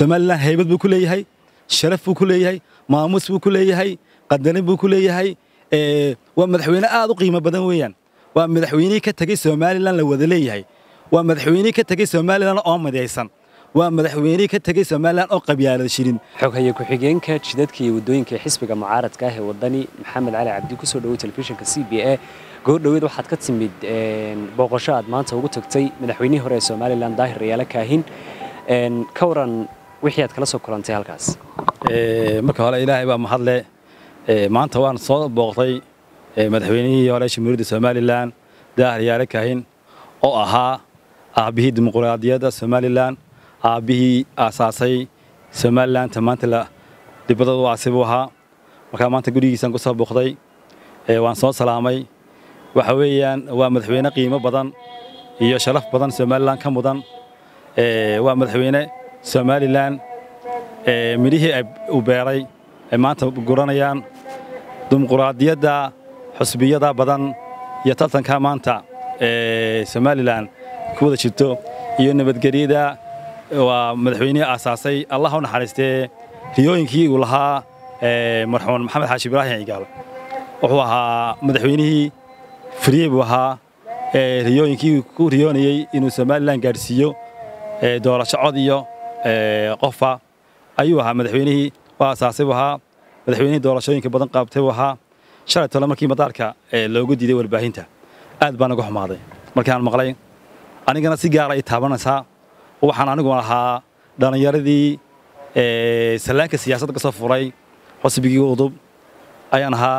somalilan haybad buu ku leeyahay sharaf buu ku leeyahay maamuus buu ku leeyahay qadarin buu ku leeyahay waa madaxweyne aad u qiimo badan weeyaan waa madaxweynihii ka tegey somalilan la wada leeyahay waa madaxweynihii ka tegey somalilan oo midaysan waa madaxweynihii ka tegey somalilan oo qabyaalad shirin xoghaye ku-xigeenka jidadka iyo waddooyinka xisbiga mucaaradka ah ee waddani maxamed cali cabdi ku soo dhowey telefishinka c b a goordhoweed waxaad ka timid booqasho aad maanta ugu tagtay madaxweynihii hore ee somalilan daahir rayaale kaahin ka waran wixii aad kala soo kulantay halkaas marka hore ilaahay baa mahadle maanta waan soo booqtay madaxweynihii hore jamhuuriyadda somalilan daahir yaale kaahin oo ahaa aabbihii dimuqraadiyadda somalilan aabbihii aasaasay somalilanta maanta la dibadda u aasi buu ahaa markaa maanta gurigiisaan ku soo booqday waan soo salaamay waxa weeyaan waa madaxweyne qiimo badan iyo sharaf badan somalilan ka mudan waa madaxweyne somalilan midhihii uu beeray ay maanta guranayaan dimuqraadiyadda xusbiyada badan iyo tartanka maanta somalilan ku wada jirto iyo nabadgelyada waa madaxweynihii aasaasay allah u naxariistee riyooyinkii uu lahaa marxuun maxamed xaashi ibraahim cigaal wuxuu ahaa madaxweynihii furiyey buu ahaa riyooyinkii ku riyoonayey inuu somalilan gaadhsiiyo doorasho cod iyo qofa ayuu ahaa madaxweynihii waa aasaasay buu ahaa madaxweynihii doorashooyinka badan qaabtay buu ahaa shalay tole markii madaarka loogu diiday warbaahinta aad baan uga xumaaday markaan maqlay anigana si gaara ay taabanaysaa waxaan anigu ahaa dhallinyaradii sallaanka siyaasadda ka soo furay xusbigii udub ayaan ahaa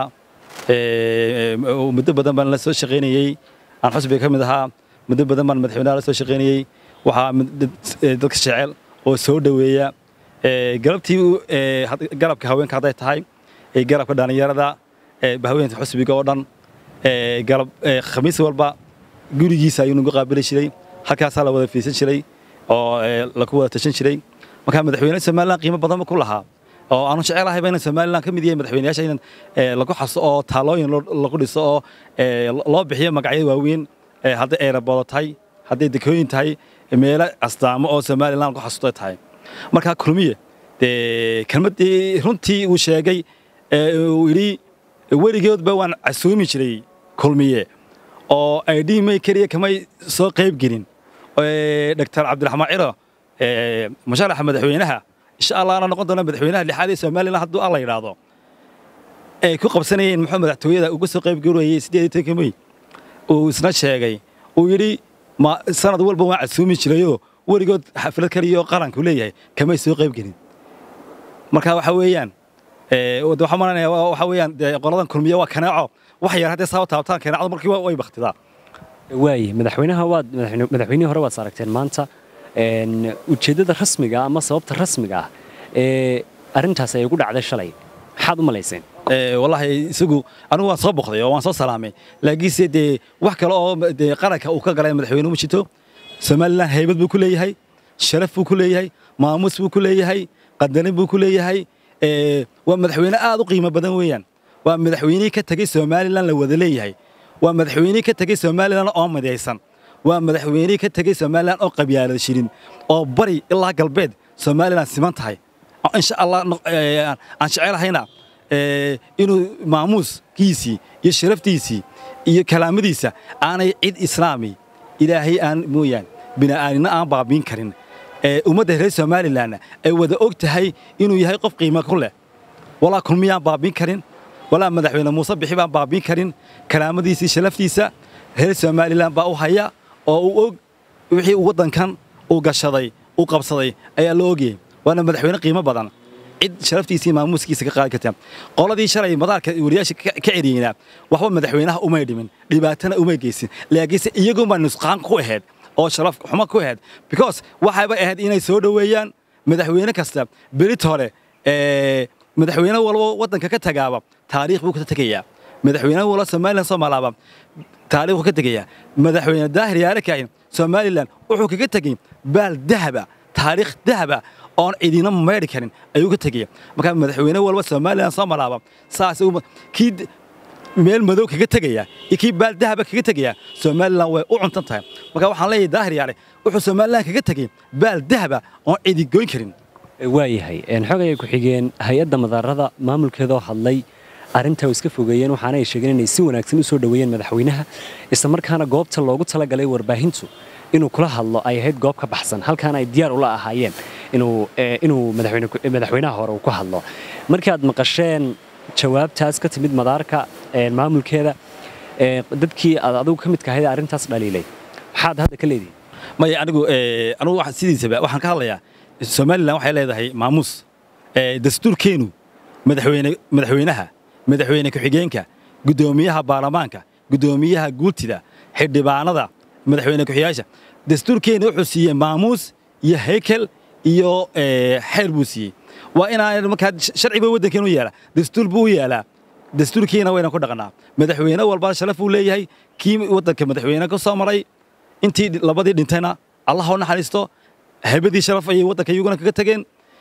muddo badan baan la soo shaqaynayey aan xusbiga ka mid ahaa muddo badan baan madaxweynaha la soo shaqaynayey waxaa dadka jecel oo soo dhoweeya galabtii garabka haweenka hadday tahay garabka dhallinyarada haweenta xusbiga oo dhan galab khamiis walba gurigiisa ayuu nagu qaabili jiray halkaasaa la wada fiisan jiray oo laku wada tashan jiray markaa madaxweyne somalilan qiimo badanba ku lahaa oo aanu jecelahayba inaan somalilan ka mid yahay madaxweynayaasha in lagu xaso oo taalooyin lagu dhiso oo loo bixiyo magacyo waaweyn hadday eerabodo tahay hadday dekooyin tahay meelo astaamo oo somalilan lagu xasusto tahay markaa kulmiye dee kelmaddii runtii uu sheegay uu yidhi weligeedba waan casuumi jiray kulmiye oo aidhii may keliya kamay soo qayb gelin doctor cabdiraxmaan ciro musharaxa madaxweynaha insha allah ana noqon doona madaxweynaha lixaad ee somalilan hadduu alla yidhaahdo ay ku qabsanayeen muxuu madaxtooyada uga soo qayb garoyay siddeed iyo tobanka mey uu isna sheegay uu yidhi sanad walba waan casuumi jirayoo weligood xaflad kaliyaoo qaranku leeyahay kamay soo qayb gelin marka waxa weeyaan waxaa malanaya waxa weeyaan qoladan kulmiye waa kanaaco wax yar haddee saa taabtaan kanaacdu markii way baktidaa waaye madaxweynaha waad madaxweynihii hore waad aragteen maanta ujeeddada rasmiga ama sababta rasmiga ah ee arrintaas ay ugu dhacday shalay maxaad u malayseen wallaahi isagu anigu waan soo boqday oo waan soo salaamay laakiinse dee wax kale oo dee qaranka uu ka galay madaxweyne ma jirto somalilan haybad buu ku leeyahay sharaf buu ku leeyahay maamuus buu ku leeyahay qadarin buu ku leeyahay waa madaxweyne aad u qiimo badan weeyaan waa madaxweynihii ka tegey somalilan la wada leeyahay waa madaxweynihii ka tegey somalilan oo midaysan waa madaxweynihii ka tegey somalilan oo qabyaalad shirin oo bari ilaa galbeed somalilan siman tahay insha allah aan jecelahayna inuu maamuuskiisii iyo sharaftiisii iyo kalaamadiisa aanay cid islaami ilaahay aan mooyaan bini'aadina aan baabiin karin ummadda reer somalilanna ay wada og tahay inuu yahay qof qiimo ku leh walaa kulmiyaan baabiin karin walaa madaxweyne muuse bixi baan baabiin karin kalaamadiisii sharaftiisa reer somalilan baa u haya oo uu og wixii waddankan uu gashaday uu qabsaday ayaa la ogayay waana madaxweyne qiimo badan cid sharaftiisa iyo maamuuskiisa ka qaadi karta qoladii shalay madaarka wariyaasha ka ceriyeynaa waxba madaxweynaha umay dhimin dhibaatana umay geysin laakiinse iyagunbaa nusqaan ku ahayd oo sharaf xumo ku ahayd because waxayba ahayd inay soo dhoweeyaan madaxweyne kasta berit hore madaxweyne walba waddanka ka tagaaba taariikh buu ka tegayaa madaxweyne walba somalilan soo malaaba taariikh buu ka tegayaa madaxweyne daahir yaare kaahin somalilan wuxuu kaga tegey baal dahaba taariikh dahaba oon cidina meedhi karin ayuu ka tegaya markaa madaxweyne walba somalilan soo malaaba saas kii meel madow kaga tegaya iyo kii baal dahaba kaga tegaya somalilan way u cuntan tahay marka waxaan leeyahay daahir yaare wuxuu somalilan kaga tegey baal dahaba oon cidi goyn karin waayahay xogaya ku-xigeen hay-adda madaarada maamulkeedoo hadlay arrinta iska fogeeyeen waxaana ay sheegeen inay si wanaagsan u soo dhoweeyeen madaxweynaha isla markaana goobta loogu talagalay warbaahintu inuu kula hadlo ay ahayd goob ka baxsan halkaana ay diyaar ula ahaayeen inuu madaxweynaha hore uu ku hadlo markii aad maqasheen jawaabtaas ka timid madaarka maamulkeeda dadkii aad adigu ka midka ahayd arrintaas dhaliilay maxaad hadda ka leedihin maya anigu anigu sidiisaba waxaan ka hadlayaa somalilan waxay leedahay maamuus dastuurkeenu madaxweyne madaxweynaha madaxweyne ku-xigeenka guddoomiyaha baarlamaanka guddoomiyaha guultida xildhibaanada madaxweyne ku-xigaasha dastuurkeena wuxuu siiyey maamuus iyo haykel iyo xeer buu siiyey waa inaan markaa sharciba waddankeenu yaala dastuur buu u yaalaa dastuurkiina wayna ku dhaqnaa madaxweyne walba sharaf uu leeyahay kii waddanka madaxweyne ka soo maray intii labadii dhintayna allah u naxariisto haybadii sharaf ayay waddanka iyaguna kaga tageen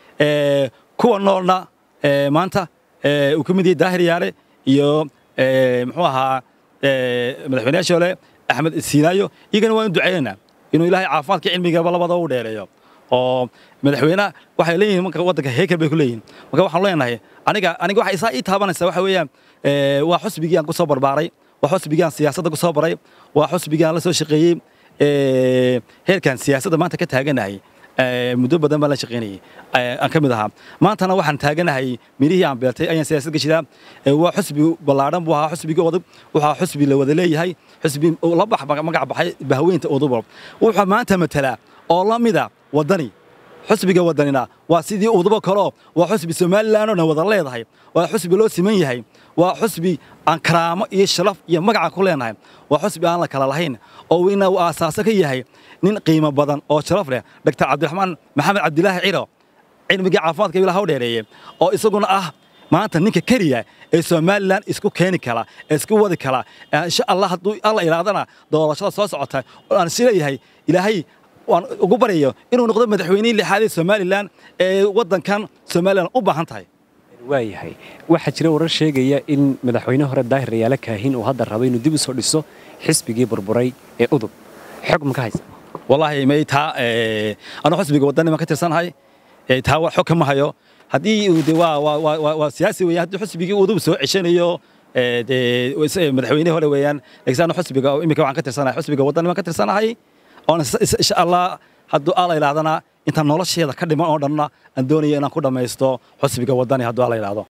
kuwa noolna maanta uu ka mid yahay daahir yaale iyo muxuu ahaa madaxweynayaashii hore axmed siinaayo iyagana waan u ducaynaynaa inuu ilaahay caafimaadka cilmigaba labada u dheereeyo oo madaxweyne waxay leeyihiin marka waddanka heekel bay ku leeyihiin marka waxaan leenahay aniga aniga waxa isaa ii taabanaysa waxa weeyaan waa xusbigii aan ku soo barbaaray waa xusbigii aan siyaasadda ku soo baray waa xusbigii aan la soo shaqeeyey heerkan siyaasadda maanta ka taaganahay muddo badan baan la shaqaynayay aan ka mid ahaa maantana waxaan taaganahay mirihii aan beertay ayaan siyaasad gashidaa waa xusbi ballaadhan buu ahaa xusbigii odub wuxuu xusbi la wada leeyahay xusbi la bax magac baxay bahweynta odubo wuxuu maanta matalaa oo la mida waddani xusbiga waddanina waa sidii udubo kaleo waa xusbi somalilan oo dhan wada leedahay waa xusbi loo siman yahay waa xusbi aan karaamo iyo sharaf iyo magaca ku leenahay waa xusbi aan la kala lahayn oo ina uu aasaaso ka yahay nin qiimo badan oo sharaf leh dr cabdiraxmaan maxamed cabdilaahi ciro cilmigii caafimaadka ilaha u dheereeyey oo isaguna ah maanta ninka keliya ee somalilan isku keeni kara ee isku wadi kara insha allah hadduu alla ilaadana doorashada soo socota aan isleeyahay ilaahay waan ugu baryayo inuu noqdo madaxweynihii lixaad ee somalilan ee waddankan somalilan u baahan tahay waayahay waxaa jira warar sheegaya in madaxweyne hore daahir rayaale kaahin uu hadda rabo inuu dib u soo dhiso xisbigii burburay ee udub xog ma ka haysa wallaahi may taa anuu xusbiga waddani baan ka tirsanahay taa xog kama hayo haddii de waa waa waa siyaasi weeyaan haddii xusbigii udub soo ceshanayo dee madaxweyne hore weeyaan laakiin anu xusbiga iminka waxaan ka tirsanahay xusbiga waddani baan ka tirsanahay oona insha allah hadduu alla ilaadana intaan nolosheeda ka dhiman oo dhanna aan doonaya inaan ku dhammaysto xusbiga waddani hadduu alla ilaado